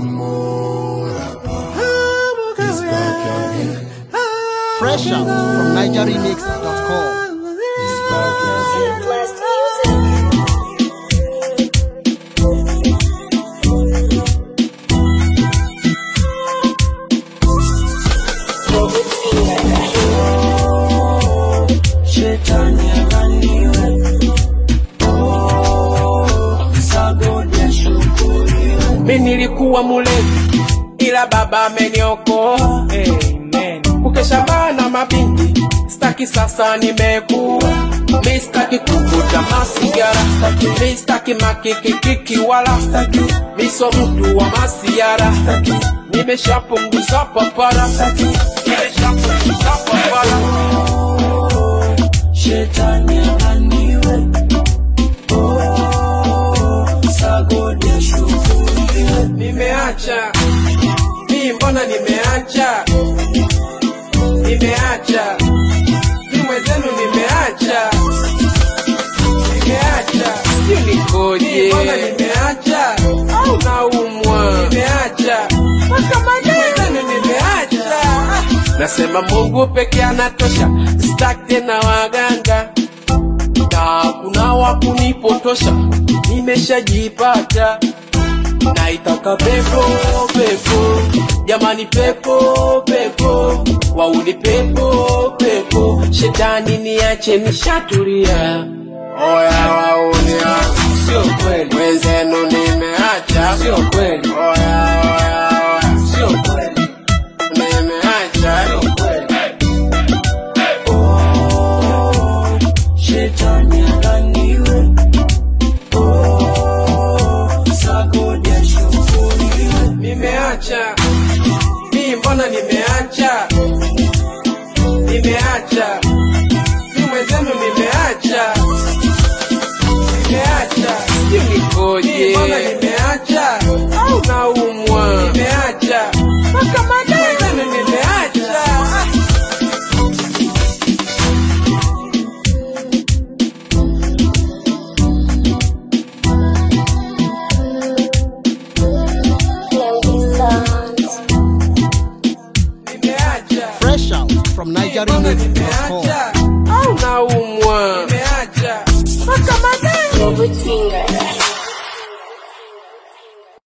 Fresh out from NigerRemix.com. Blast music. Robert Finger. Shetani akaniwe oh, sagodi ashukuriwe. Mi nilikuwa mulevi ila baba ameniokoa Amen. Kukesha bana mabinti staki sasa nimekuwa mi staki kuvuta masigara mi staki makikikiki wala staki mi so mtu wa masiara nimeshapunguza papara nimeshapunguza papara shetani ananiwe oh, sagodi ashukuriwe nimeacha mi mbona nimeacha nimeacha mi mwenzenu nimeacha nimeacha sio nikoje mbona nimeacha au naumwa nimeacha mpaka mwenzenu nimeacha nasema mungu peke anatosha sitaki tena waganga na kuna wakunipotosha nimeshajipata naitaka pepo pepo jamani pepo pepo wauni pepo pepo shetani niache nishatulia oya waunia sio kweli wenzenu nimeacha sio kweli oya oya oya sio kweli nimeacha sio kweli oh, shetani akaniwe oh, sagodi ashukuriwe nimeacha mi mbona nimeacha nimeacha mi mwenzenu nimeacha nimeacha sio nikoje mbona nimeacha au naumwa nimeacha mpaka mwenzenu nimeacha Melody Sounds. nimeacha Fresh out from Mbona NigerRemix.com. nimeacha au naumwa nimeacha mpaka madai Robert Finger.